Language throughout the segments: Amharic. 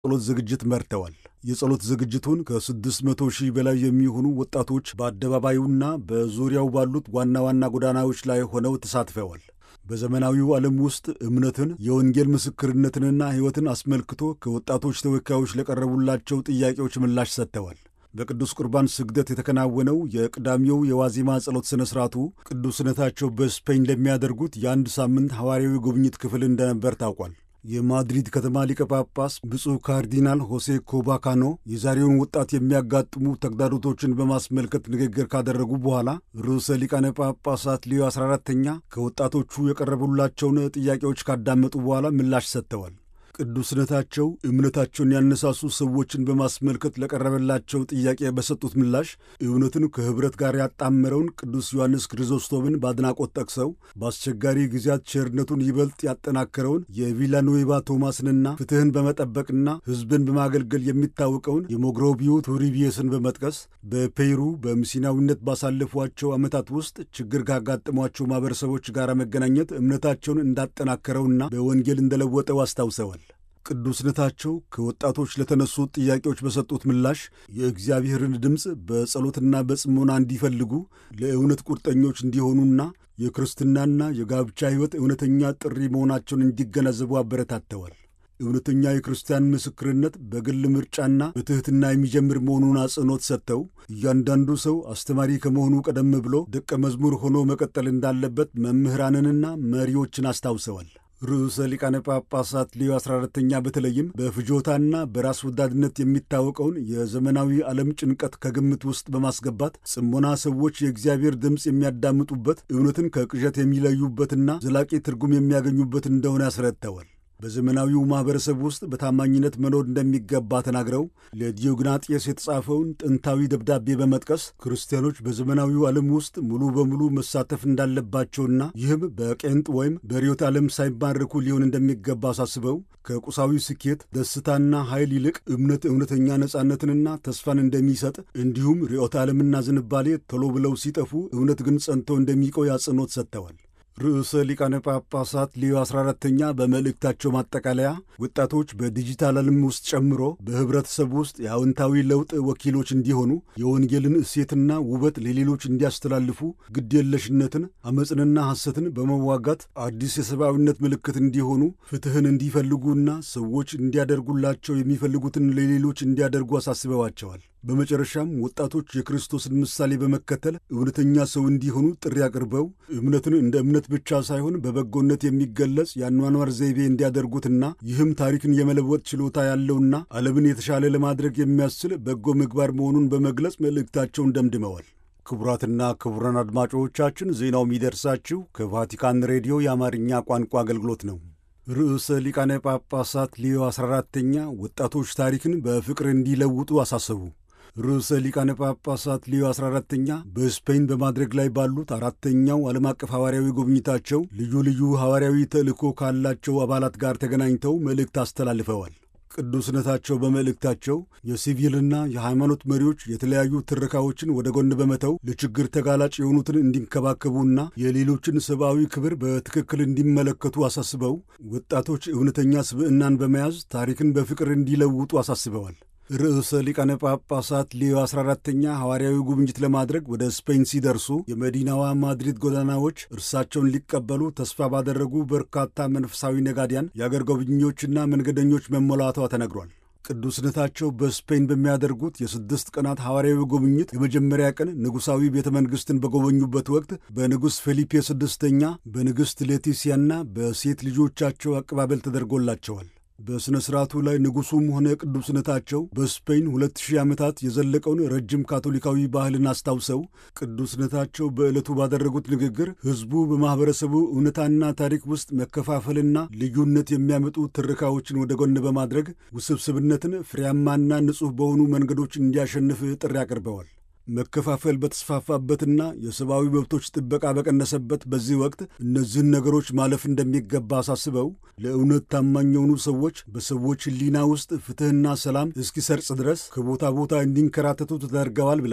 ጸሎት ዝግጅት መርተዋል። የጸሎት ዝግጅቱን ከ600 ሺህ በላይ የሚሆኑ ወጣቶች በአደባባዩና በዙሪያው ባሉት ዋና ዋና ጎዳናዎች ላይ ሆነው ተሳትፈዋል። በዘመናዊው ዓለም ውስጥ እምነትን፣ የወንጌል ምስክርነትንና ሕይወትን አስመልክቶ ከወጣቶች ተወካዮች ለቀረቡላቸው ጥያቄዎች ምላሽ ሰጥተዋል። በቅዱስ ቁርባን ስግደት የተከናወነው የቅዳሜው የዋዜማ ጸሎት ሥነ ሥርዓቱ ቅዱስነታቸው በስፔን ለሚያደርጉት የአንድ ሳምንት ሐዋርያዊ ጉብኝት ክፍል እንደነበር ታውቋል። የማድሪድ ከተማ ሊቀ ጳጳስ ብፁዕ ካርዲናል ሆሴ ኮባካኖ የዛሬውን ወጣት የሚያጋጥሙ ተግዳሮቶችን በማስመልከት ንግግር ካደረጉ በኋላ ርዕሰ ሊቃነ ጳጳሳት ሊዮ 14ተኛ ከወጣቶቹ የቀረቡላቸውን ጥያቄዎች ካዳመጡ በኋላ ምላሽ ሰጥተዋል። ቅዱስነታቸው እምነታቸውን ያነሳሱ ሰዎችን በማስመልከት ለቀረበላቸው ጥያቄ በሰጡት ምላሽ እውነትን ከኅብረት ጋር ያጣመረውን ቅዱስ ዮሐንስ ክሪዞስቶምን በአድናቆት ጠቅሰው በአስቸጋሪ ጊዜያት ቸርነቱን ይበልጥ ያጠናከረውን የቪላኖዌባ ቶማስንና ፍትሕን በመጠበቅና ሕዝብን በማገልገል የሚታወቀውን የሞግሮቢዮ ቱሪቢየስን በመጥቀስ በፔሩ በሚስዮናዊነት ባሳለፏቸው ዓመታት ውስጥ ችግር ካጋጠሟቸው ማኅበረሰቦች ጋር መገናኘት እምነታቸውን እንዳጠናከረውና በወንጌል እንደለወጠው አስታውሰዋል። ቅዱስነታቸው ከወጣቶች ለተነሱት ጥያቄዎች በሰጡት ምላሽ የእግዚአብሔርን ድምፅ በጸሎትና በጽሞና እንዲፈልጉ ለእውነት ቁርጠኞች እንዲሆኑና የክርስትናና የጋብቻ ሕይወት እውነተኛ ጥሪ መሆናቸውን እንዲገነዘቡ አበረታተዋል። እውነተኛ የክርስቲያን ምስክርነት በግል ምርጫና በትሕትና የሚጀምር መሆኑን አጽንኦት ሰጥተው እያንዳንዱ ሰው አስተማሪ ከመሆኑ ቀደም ብሎ ደቀ መዝሙር ሆኖ መቀጠል እንዳለበት መምህራንንና መሪዎችን አስታውሰዋል። ርዕሰ ሊቃነ ጳጳሳት ሊዮ 14ተኛ በተለይም በፍጆታና በራስ ወዳድነት የሚታወቀውን የዘመናዊ ዓለም ጭንቀት ከግምት ውስጥ በማስገባት ጽሞና ሰዎች የእግዚአብሔር ድምፅ የሚያዳምጡበት እውነትን ከቅዠት የሚለዩበትና ዘላቂ ትርጉም የሚያገኙበት እንደሆነ ያስረድተዋል። በዘመናዊው ማኅበረሰብ ውስጥ በታማኝነት መኖር እንደሚገባ ተናግረው ለዲዮግናጤስ የተጻፈውን ጥንታዊ ደብዳቤ በመጥቀስ ክርስቲያኖች በዘመናዊው ዓለም ውስጥ ሙሉ በሙሉ መሳተፍ እንዳለባቸውና ይህም በቄንጥ ወይም በርዕዮተ ዓለም ሳይማረኩ ሊሆን እንደሚገባ አሳስበው ከቁሳዊ ስኬት፣ ደስታና ኃይል ይልቅ እምነት እውነተኛ ነጻነትንና ተስፋን እንደሚሰጥ እንዲሁም ርዕዮተ ዓለምና ዝንባሌ ቶሎ ብለው ሲጠፉ እውነት ግን ጸንቶ እንደሚቆይ አጽንኦት ሰጥተዋል። ርዕሰ ሊቃነ ጳጳሳት ሊዮ 14ተኛ በመልእክታቸው ማጠቃለያ ወጣቶች በዲጂታል ዓለም ውስጥ ጨምሮ በኅብረተሰብ ውስጥ የአዎንታዊ ለውጥ ወኪሎች እንዲሆኑ የወንጌልን እሴትና ውበት ለሌሎች እንዲያስተላልፉ ግድየለሽነትን፣ ዓመፅንና ሐሰትን በመዋጋት አዲስ የሰብአዊነት ምልክት እንዲሆኑ ፍትሕን እንዲፈልጉና ሰዎች እንዲያደርጉላቸው የሚፈልጉትን ለሌሎች እንዲያደርጉ አሳስበዋቸዋል። በመጨረሻም ወጣቶች የክርስቶስን ምሳሌ በመከተል እውነተኛ ሰው እንዲሆኑ ጥሪ አቅርበው እምነትን እንደ እምነት ብቻ ሳይሆን በበጎነት የሚገለጽ የአኗኗር ዘይቤ እንዲያደርጉትና ይህም ታሪክን የመለወጥ ችሎታ ያለውና ዓለምን የተሻለ ለማድረግ የሚያስችል በጎ ምግባር መሆኑን በመግለጽ መልእክታቸውን ደምድመዋል። ክቡራትና ክቡራን አድማጮቻችን ዜናው የሚደርሳችሁ ከቫቲካን ሬዲዮ የአማርኛ ቋንቋ አገልግሎት ነው። ርዕሰ ሊቃነ ጳጳሳት ሊዮ 14ተኛ ወጣቶች ታሪክን በፍቅር እንዲለውጡ አሳሰቡ። ርዕሰ ሊቃነ ጳጳሳት ሊዮ 14ተኛ በስፔን በማድረግ ላይ ባሉት አራተኛው ዓለም አቀፍ ሐዋርያዊ ጉብኝታቸው ልዩ ልዩ ሐዋርያዊ ተልእኮ ካላቸው አባላት ጋር ተገናኝተው መልእክት አስተላልፈዋል። ቅዱስነታቸው በመልእክታቸው የሲቪልና የሃይማኖት መሪዎች የተለያዩ ትረካዎችን ወደ ጎን በመተው ለችግር ተጋላጭ የሆኑትን እንዲንከባከቡና የሌሎችን ሰብአዊ ክብር በትክክል እንዲመለከቱ አሳስበው ወጣቶች እውነተኛ ስብዕናን በመያዝ ታሪክን በፍቅር እንዲለውጡ አሳስበዋል። ርዕሰ ሊቃነ ጳጳሳት ሊዮ 14ተኛ ሐዋርያዊ ጉብኝት ለማድረግ ወደ ስፔን ሲደርሱ የመዲናዋ ማድሪድ ጎዳናዎች እርሳቸውን ሊቀበሉ ተስፋ ባደረጉ በርካታ መንፈሳዊ ነጋዲያን፣ የአገር ጎብኚዎችና መንገደኞች መሞላቷ ተነግሯል። ቅዱስነታቸው በስፔን በሚያደርጉት የስድስት ቀናት ሐዋርያዊ ጉብኝት የመጀመሪያ ቀን ንጉሣዊ ቤተ መንግሥትን በጎበኙበት ወቅት በንጉሥ ፌሊፔ ስድስተኛ በንግሥት ሌቲሲያና በሴት ልጆቻቸው አቀባበል ተደርጎላቸዋል። በሥነ ሥርዓቱ ላይ ንጉሡም ሆነ ቅዱስነታቸው በስፔን ሁለት ሺህ ዓመታት የዘለቀውን ረጅም ካቶሊካዊ ባህልን አስታውሰው ቅዱስነታቸው በዕለቱ ባደረጉት ንግግር ሕዝቡ በማኅበረሰቡ እውነታና ታሪክ ውስጥ መከፋፈልና ልዩነት የሚያመጡ ትርካዎችን ወደ ጎን በማድረግ ውስብስብነትን ፍሬያማና ንጹሕ በሆኑ መንገዶች እንዲያሸንፍ ጥሪ አቅርበዋል። መከፋፈል በተስፋፋበትና የሰብአዊ መብቶች ጥበቃ በቀነሰበት በዚህ ወቅት እነዚህን ነገሮች ማለፍ እንደሚገባ አሳስበው ለእውነት ታማኝ የሆኑ ሰዎች በሰዎች ሕሊና ውስጥ ፍትሕና ሰላም እስኪሰርጽ ድረስ ከቦታ ቦታ እንዲንከራተቱ ተደርገዋል ብለዋል።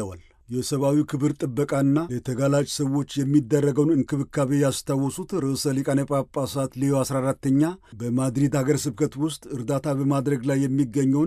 የሰብአዊ ክብር ጥበቃና ለተጋላጭ ሰዎች የሚደረገውን እንክብካቤ ያስታወሱት ርዕሰ ሊቃነ ጳጳሳት ሌዮ 14ተኛ በማድሪድ ሀገር ስብከት ውስጥ እርዳታ በማድረግ ላይ የሚገኘውን